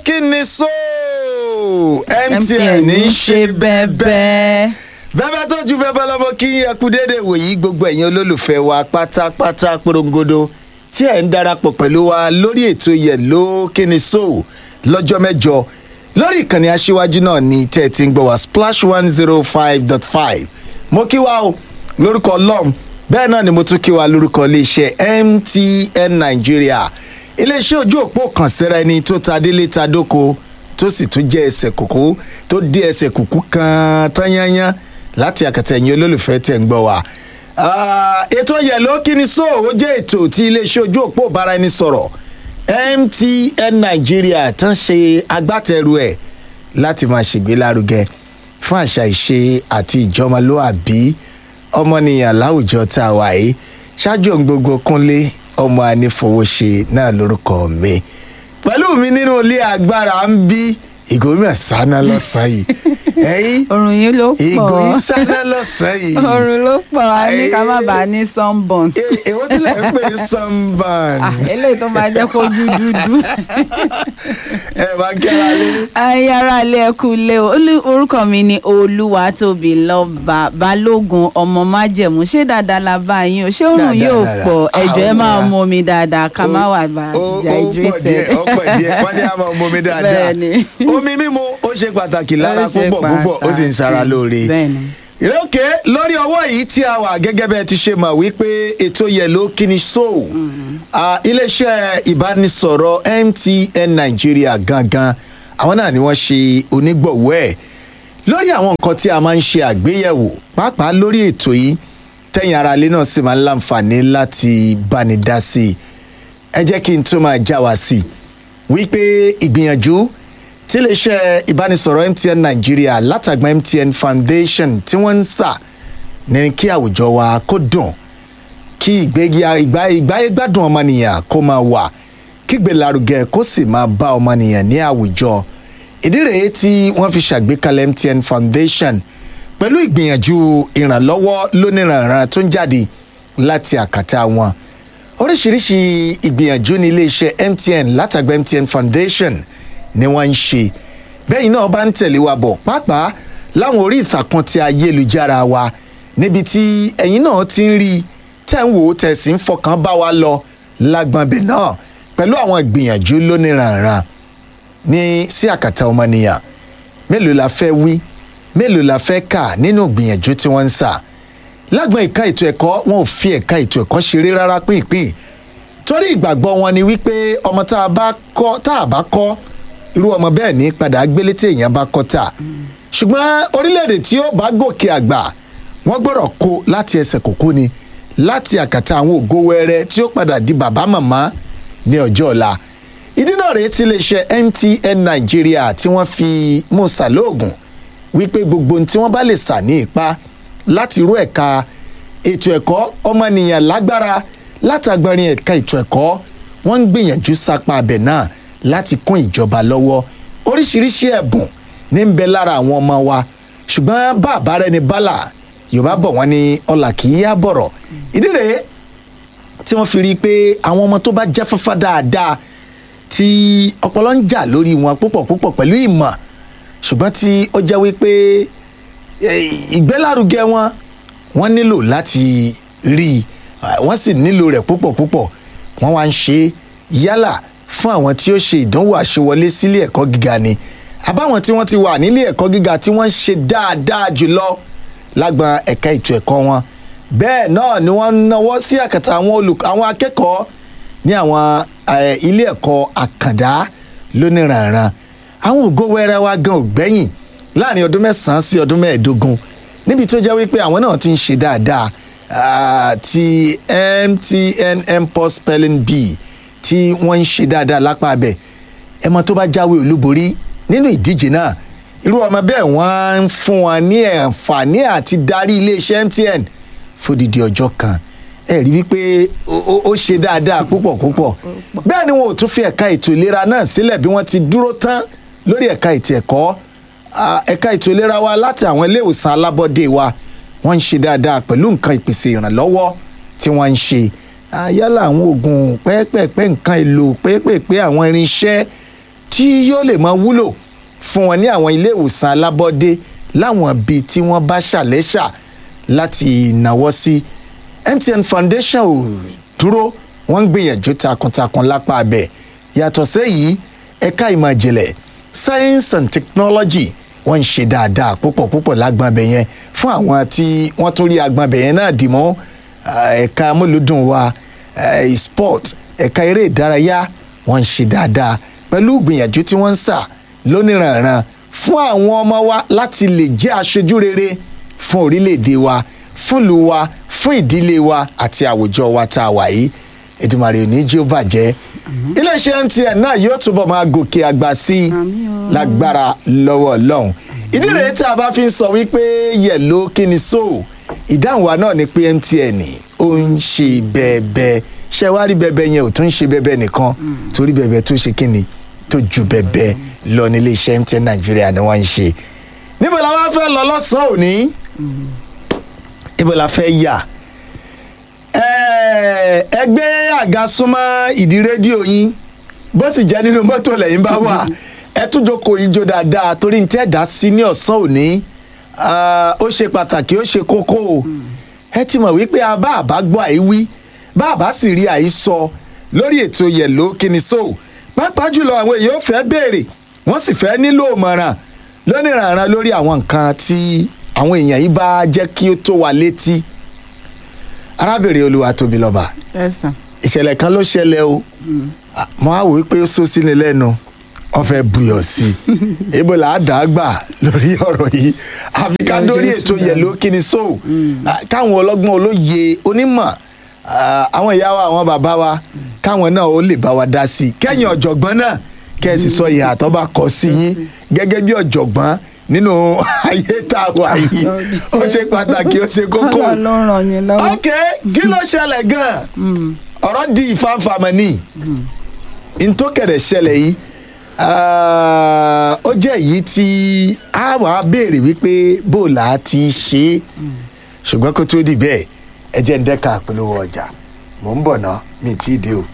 kí ni so mtn MTN ń ń ṣe ṣe bẹ́ẹ̀ bẹ́ẹ̀. bẹ́ẹ̀ tó ju bẹ́ẹ̀ lọ́mọ kí ẹ kú déédéé wòyí gbogbo ẹ̀yin olólùfẹ́ wa pátápátá porongodo tí ẹ̀ ń darapọ̀ pẹ̀lú wa lórí ètò yẹ̀ló kí ni so lọ́jọ́ mẹ́jọ lórí ìkànnì aṣíwájú náà ni tẹ́ ẹ ti ń gbọ́ wa splash one zero five dot five mo kí wa o lórúkọ ọlọ́run bẹ́ẹ̀ náà ni mo tún kí wa lórúkọ iléeṣẹ́ mtn nigeria iléeṣẹ́ ojú òpó kan síra ẹni tó ta délé ta dóko tó sì tún jẹ́ ẹsẹ̀ kòkó tó dé ẹsẹ̀ kùkú kan tán yányán láti àkàtà ẹ̀yìn olólùfẹ́ tẹ̀ ń gbọ́ wa. Ah, ètò yẹ̀ló kí ni so ó jẹ́ ètò tí iléeṣẹ́ ojú òpó bára ẹni sọ̀rọ̀ mtn nigeria tán ṣe agbátẹrù ẹ̀ láti máa ṣègbélárugẹ fún àṣà ìṣe àti ìjọmọlúàbí ọmọnìyàn láwùjọ tá a wà yìí ṣáájú ohun gbogbo kúnlé ọmọ anífowóṣe náà lórúkọ mi pẹ̀lú mi nínú ilé agbára ń bí ìgòmíà sáná lọ́sàn-án yìí ẹ̀yìn Òrùn yìí ló ìgò pọ̀. yìí sáná lọ́sàn-án yìí Òrùn ló pọ̀ a ní ká má bàa ní sunburn. Eh, èwo tí lè ń pè ní sunburn Ah, eléyìí tó máa jẹ́ kó dúdúdú. ẹ máa ń kẹ́ra lé. ayé ara ilé ẹkú ilé o Olú- orúkọ mi ni olúwatóbi lọ́ba balógun ọmọ májẹ̀mú ṣé dáadáa la bá yín o ṣé òrùn Dáadáa, yóò dáadáa. pọ̀ ẹ̀jọ̀ ẹ máa Àwọn- mú omi dáadáa ká má wà bá ó ó pọ̀ dehydrated. díẹ̀ ó pọ̀ díẹ̀ wọ́n ní a máa mú omi dáadáa Bẹ́ẹ̀ni. omi mímu ó ṣe pàtàkì lára Ó ṣe púpọ̀ púpọ̀ ó sì ń sara pàtàkì. lóore. Bẹ́ẹ̀ni. ìrókè lórí ọwọ́ yìí tí a wà gẹ́gẹ́ bẹ́ẹ̀ ti ṣe mọ̀ wípé ètò yẹ̀ló kíni so Ah, iléeṣẹ́ ìbánisọ̀rọ̀ mtn nàìjíríà gangan àwọn náà ni wọ́n ṣe onígbọ̀wọ́ ẹ̀ lórí àwọn nǹkan tí a máa ń ṣe àgbéyẹ̀wò pàápàá lórí ètò yìí tẹ̀yìn ara ilé náà sì máa ń láǹfààní láti báni dá sí i ẹ jẹ́ kí n tún máa já wa sí i wípé ìgbìyànjú tí iléeṣẹ́ ìbánisọ̀rọ̀ mtn nàìjíríà látàgbà mtn foundation tí wọ́n ń sà ní kí àwùjọ wa kó dùn kí ìgbégi ìgbà ìgbáyé gbádùn ọmọnìyàn kó máa wà kígbélárugẹ kó sì máa bá ọmọnìyàn ní àwùjọ ìdí rèé tí wọ́n fi ṣàgbékalẹ̀ mtn foundation pẹ̀lú ìgbìyànjú ìrànlọ́wọ́ lóníranran tó ń jáde láti àkàtà wọn oríṣiríṣi ìgbìyànjú ní iléeṣẹ́ mtn látàgbà mtn foundation ni wọ́n ń ṣe bẹ́ẹ̀ náà bá ń tẹ̀lé wa bọ̀ pàápàá láwọn orí ìtàkùn ti ayélujára wa níbi tí ẹ̀yin náà ti ń rí i tẹ́ ń wò ó tẹ̀ sí ń fọkàn bá wa lọ lágbọ̀nbẹ̀ náà pẹ̀lú àwọn ìgbìyànjú lóníranran ní sí àkàtà ọmọnìyàn mélòó la fẹ́ wí mélòó la fẹ́ kà nínú ìgbìyànjú tí wọ́n ń sà lágbọn ẹ̀ka ètò ẹ̀kọ́ wọn ò fi ẹ̀ka ètò ẹ̀kọ́ ṣeré rárá pínpín torí ìgbàgbọ́ wọn ni wípé ọmọ tá a bá kọ́ tá a bá kọ́ irú ọmọ bẹ́ẹ̀ ní padà gbélé tí èèyàn bá kọ́ tà ṣùgbọ́n orílẹ̀-èdè tí ó bá gòkè àgbà wọ́n gbọ́dọ̀ kó láti ẹsẹ̀ kòkó ni láti àkàtà àwọn ògo wẹrẹ tí ó padà di bàbá màmá ní ọjọ́ ọ̀la ìdí náà rèé tí iléeṣẹ́ mtn nàìjíríà tí wọ́n fi musa lóògùn wípé gbogbo ohun tí wọ́n bá lè sà ní ipá láti rú ẹ̀ka ètò ẹ̀kọ́ ọmọnìyàn lágbára látàgbọ́rin ẹ̀ka ètò ẹ̀kọ́ wọ́n ń gbìyànjú sápá abẹ náà láti kún ìjọba lọ́wọ́ oríṣiríṣi ẹ̀bùn ní ń bẹ lára àwọn ọmọ wa ṣùgbọ́n bá àbára ẹni bálà yorùbá bọ̀ wọ́n ní ọlà kì í yá bọ̀rọ̀ ìdí rèé tí wọ́n fi rí i pé àwọn ọmọ tó bá jẹ́ fáfá dáadáa tí ọpọlọ ń jà lórí wọn púpọ̀ púpọ̀ pẹ̀lú ìmọ̀ ṣùgbọ́n tí ó jẹ́ wípé eh, ìgbélárugẹ wọn wọ́n nílò láti rí i ah, wọ́n sì nílò rẹ̀ púpọ̀ púpọ̀ wọ́n wá ń ṣe é yálà fún àwọn tí ó ṣe ìdánwò àṣewọlé sílé ẹ̀kọ́ gíga ni àbáwọn tí wọ́n ti wà nílé ẹ̀kọ́ gíga tí wọ́n ń ṣe dáadáa jùlọ lágbọn ẹ̀ka ètò ẹ̀kọ́ wọn bẹ́ẹ̀ náà ni wọ́n ń nawọ́ sí àkàtà àwọn olùkọ́ àwọn akẹ́kọ̀ọ́ ní àwọn eh, ilé ẹ̀kọ́ àkàndá lóníranran àwọn ògo wẹrẹ wa gan ò gbẹ́yìn láàrin ọdún mẹ́sàn-án sí ọdún mẹ́ẹ̀ẹ́dógún níbi tó jẹ́ wípé àwọn náà ti ń ṣe dáadáa ah, ti mtn mpos spelling bee tí wọ́n ń ṣe dáadáa lápá abẹ ẹmọ tó bá jáwé olúborí nínú ìdíje náà irú ọmọ bẹ́ẹ̀ wọ́n ń fún wọn ní àǹfààní àti darí iléeṣẹ́ mtn fódìdí ọjọ́ kan ẹ rí wípé ó- ó ó ṣe dáadáa púpọ̀ púpọ̀ bẹ́ẹ̀ ni wọn ò tún fi ẹ̀ka ètò ìlera náà sílẹ̀ bí wọ́n ti dúró tán lórí ẹ̀ka ètò ẹ̀kọ́ Ah, ẹ̀ka ètò ìlera wa láti àwọn ilé ìwòsàn alábọ́dé wa wọ́n ń ṣe dáadáa pẹ̀lú nǹkan ìpèsè ìrànlọ́wọ́ tí wọ́n ń ṣe Ah, yálà àwọn oògùn pẹ́ẹ́pẹ́ẹ́pẹ́ nǹkan èlò pẹ́ẹ́pẹ́ẹ́pẹ́ àwọn irinṣẹ́ tí tí yóò lè máa wúlò fún wọn ní àwọn ilé ìwòsàn alábọ́dé láwọn bíi tí wọ́n bá ṣàlẹ́ṣà láti náwó sí mtn foundation ò dúró wọ́n ń gbìyànjú takuntakun lápá abẹ yàtọ̀ sẹ́yìí ẹ̀ka ìmọ̀ ìjìnlẹ̀ science and technology wọ́n ń ṣe dáadáa púpọ̀ púpọ̀ lágbọ̀nbẹ̀ yẹn fún àwọn tí wọ́n tún rí agbọ̀nbẹ̀ yẹn náà dì mọ́ ẹ̀ka amúlùdùn wa sport ẹ̀ka eré ìdárayá wọ́n ń ṣe dáadáa pẹ̀lú gbìyànjú tí wọ́n ń sà lóníranran fún àwọn ọmọ wa láti lè jẹ́ aṣojú rere fún orílẹ̀-èdè wa fún ìlú wa fún ìdílé wa àti àwùjọ wa tá a wà yìí Èdùmàrè ò ní jí ó bàjẹ́ iléeṣẹ́ mtn náà yóò túbọ̀ máa gòkè àgbà sí i lágbára lọ́wọ́ ọlọ́run ìdí rèé tí a bá fi ń sọ wípé yẹ̀ló kí ni so ìdáhùn wa náà ni pé mtn ó ń ṣe bẹ́ẹ̀bẹ́ẹ́ ṣé wàá rí bẹ́ẹ̀bẹ́ẹ́ yẹn ò tún ń ṣe bẹ́ẹ̀bẹ́ẹ́ nìkan torí bẹ́ẹ̀bẹ́ẹ́ tó ṣe kí ni tó ju bẹ́ẹ̀bẹ́ẹ́ lọ nílé iṣẹ́ mtn nàìjíríà ni wọ́n ń ṣe níbo la wá fẹ́ lọ lọ́sàn-án òní níbo la fẹ́ yà ẹgbẹ́ àga súnmọ́ ìdí rédíò yín bó sì jẹ́ nínú mọ́tò lẹ́yìn bá wà ẹ tún jókòó yìí jó dáadáa torí ní tẹ́ dá sí ní ọ̀sán òní ó ṣe pàtàkì ó ṣe kókó o ẹ ti mọ̀ wípé a bá àbá gbọ́ àìwí bá àbá sì rí àìsọ lórí ètò yẹ̀lò kíni so pàápàá jùlọ àwọn èèyàn ò fẹ́ béèrè wọ́n sì fẹ́ nílò ìmọ̀ràn lónìrànràn lórí àwọn nǹkan tí àwọn èèyàn yìí bá jẹ́ kí ó tó wa létí arábìnrin olúwa tóbi lọ́ba ìṣẹ̀lẹ̀ kan ló ṣẹlẹ̀ o mo á wò ó pé ó sọ sí ni lẹ́nu wọ́n fẹ́ buyọ̀ sí i ibo là á dà á gbà lórí ọ̀rọ̀ yìí àfi ká dórí ètò yẹ̀lò kíni so káwọn ọlọ́gbọ́n olóye onímọ̀ àwọn ìyá wa àwọn bàbá wa káwọn náà ó lè bá wa dá sí i kẹ́yìn ọ̀jọ̀gbọ́n náà kẹ́ ẹ sì sọ ìhà tó bá kọ sí yín gẹ́gẹ́ bí ọ̀jọ̀gbọ́n nínú ayé tá a wà yìí ó ṣe pàtàkì ó ṣe kókó ok kí ló ṣẹlẹ̀ gan-an ọ̀rọ̀ di ìfanfàmọ́ ní ntòkèrè ṣẹlẹ̀ yìí ó jẹ́ èyí tí a wà á béèrè wípé bó là á ti ṣe é ṣùgbọ́n kó tó di bẹ́ẹ̀ ẹ jẹ́ ń dẹ́ka àpolówó ọjà mò ń bọ̀ ná mi tí ì dé o.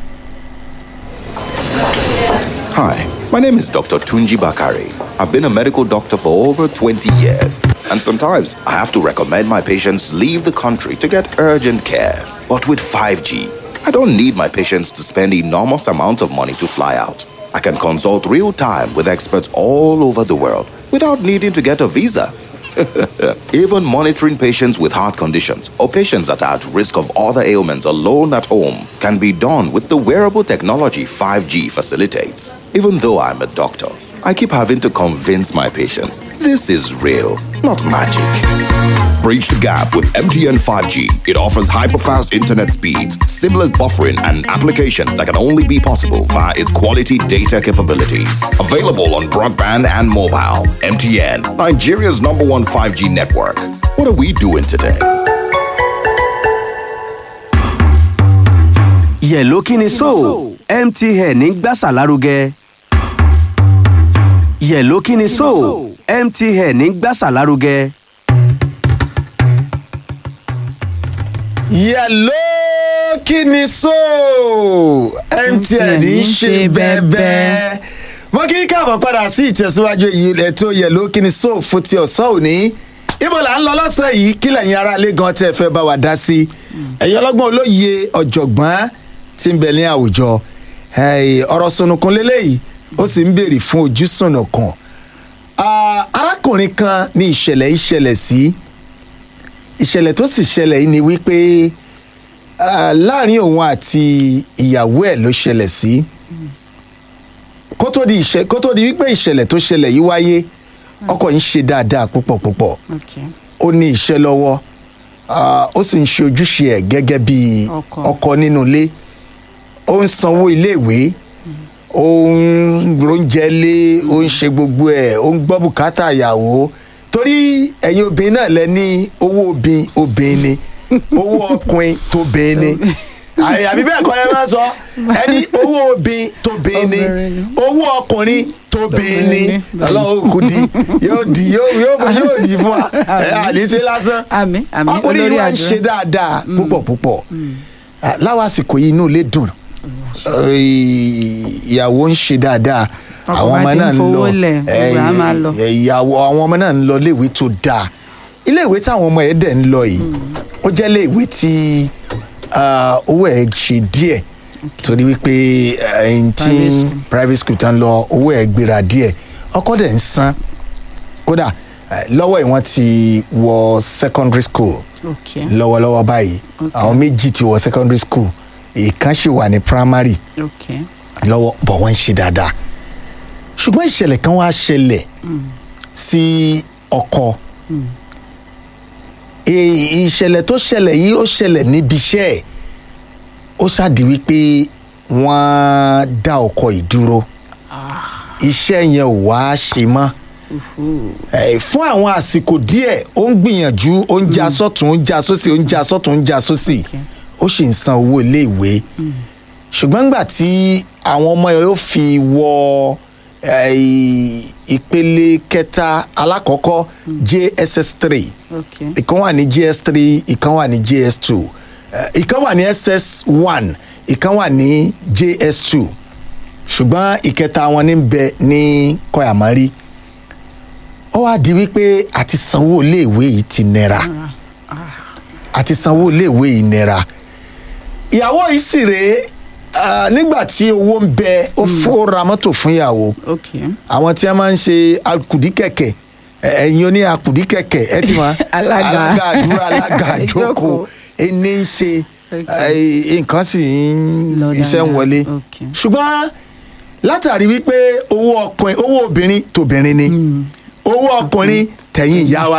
Hi, my name is Dr. Tunji Bakari. I've been a medical doctor for over 20 years, and sometimes I have to recommend my patients leave the country to get urgent care. But with 5G, I don't need my patients to spend enormous amounts of money to fly out. I can consult real time with experts all over the world without needing to get a visa. Even monitoring patients with heart conditions or patients that are at risk of other ailments alone at home can be done with the wearable technology 5G facilitates. Even though I'm a doctor, I keep having to convince my patients this is real, not magic. Bridge the gap with MTN 5G. It offers hyper-fast internet speeds, seamless buffering, and applications that can only be possible via its quality data capabilities. Available on broadband and mobile. MTN, Nigeria's number one 5G network. What are we doing today? yẹ̀ló kí ni so mtn ń gbàsà lárugẹ. yẹ̀ló kí ni so mtn ń gbàsà lárugẹ. yẹ̀ló kí ni so mtn ń ṣe bẹ́ẹ̀bẹ́ẹ́ wọ́n kí káàbọ̀ padà sí ìtẹ̀síwájú èyí ètò yẹ̀ló kí ni so fún ti ọ̀sán òní ibo là ń lọ lọ́sẹ̀ yìí kí lẹ́yìn aráalé gan tẹ́ fẹ́ bá wa dá sí ẹ̀yin ọlọ́gbọ́n olóye ọ̀jọ̀gbọ́n tí ń bẹ ní àwùjọ ọ̀rọ̀ sunukun lélẹ́yìí ó sì ń béèrè fún ojú sunukun arákùnrin kan ní ìṣẹ̀lẹ̀ ìṣẹ̀lẹ̀ sí ìṣẹ̀lẹ̀ tó sì ṣẹlẹ̀ yìí ni wípé láàrin òun àti ìyàwó ẹ̀ ló ṣẹlẹ̀ sí kó tó di ìṣẹ kó tó di wípé ìṣẹ̀lẹ̀ tó ṣẹlẹ̀ yìí wáyé ọkọ yìí ń ṣe dáadáa púpọ̀ púpọ̀ ó ní iṣẹ́ lọ́wọ́ ó sì ń ṣe ojúṣe ẹ̀ gẹ́gẹ́ bí ọkọ nínú ilé ó ń sanwó iléèwé ó ń róúnjẹ lé ó ń ṣe gbogbo ẹ̀ ó ń gbọ́ bùkátà ìyàwó torí ẹ̀yin obìnrin náà lẹ ní owó obìnrin obìnrin ni owó ọkùnrin tó bìnrin ni àbí bẹ́ẹ̀ kọ́ ẹ máa sọ ẹni owó obìnrin tó bìnrin ni owó ọkùnrin tó bìnrin ni ọlọ́run kò di yóò di yóò di fún wa ẹ àdìsí lásán ọkùnrin yìí wá ń ṣe dáadáa púpọ̀ púpọ̀ láwọn àsìkò yìí inú ilé dùn ìyàwó ń ṣe dáadáa Ọkọ àwọn bá ọmọ ti ń náà ń lọ fowó lẹ̀, gbogbo á máa lọ. ẹ, ìyàwó àwọn ọmọ náà ń lọ iléèwé tó dáa iléèwé táwọn ọmọ ẹ̀ dẹ̀ ń lọ yìí ó jẹ́ iléèwé tí ah, owó ẹ̀ ṣe díẹ̀ torí wípé ẹ̀yìn tí Private school. private school tán lọ owó ẹ̀ gbéra díẹ̀ ọkọ dẹ̀ ń san kódà eh, lọ́wọ́ yìí wọ́n ti wọ secondary school ok lọ́wọ́lọ́wọ́ báyìí Okay. àwọn méjì ti wọ secondary school ìkan ṣì wà ní primary ok lọ́wọ́ bọ̀ wọ́n ń ṣe dáadáa ṣùgbọ́n ìṣẹ̀lẹ̀ kan wá ṣẹlẹ̀ sí ọkọ Èyí- ìṣẹ̀lẹ̀ tó ṣẹlẹ̀ yìí ó ṣẹlẹ̀ níbi iṣẹ́ ẹ̀ ó ṣáàdì wípé wọ́n dá ọkọ ìdúró iṣẹ́ yẹn ò wá ṣe mọ́ Eh, fún àwọn àsìkò díẹ̀ ó ń gbìyànjú ó ń já sọ́tún ó ń já sósì ó ń já sọ́tún ó ń já sósì ó sì ń san owó iléèwé ṣùgbọ́n nígbà tí àwọn ọmọ yẹn yóò fi wọ eh, ìpele kẹta alákọ̀ọ́kọ́ jss three ok ìkan wà ní gs three ìkan wà ní gs two ìkan wà ní ss one ìkan wà ní js two ṣùgbọ́n ìkẹta wọn ní bẹ ní kọ́yàmárì ó wá di wípé àti sanwó iléèwé yìí ti nira àti sanwó iléèwé yìí nira ìyàwó yìí sì rèé ah, nígbà tí owó ń bẹ ó fó ra mọ́tò fún ìyàwó ok àwọn tí a máa ń ṣe akùdíkẹ̀kẹ̀ ẹ- ẹ̀yin oní akùdíkẹ̀kẹ̀ ẹ ti mọ̀ Alága. alága àdúrà alága àjókòó Ìjókòó. ẹni ń ṣe Okay. ẹ, nǹkan sì ń Lọ iṣẹ́ ń dáadáa. wọlé Okay. ṣùgbọ́n látàrí wípé owó ọkùnrin owó obìnrin tòbìnrin ni owó ọkùnrin tẹ̀yìn ìyá wa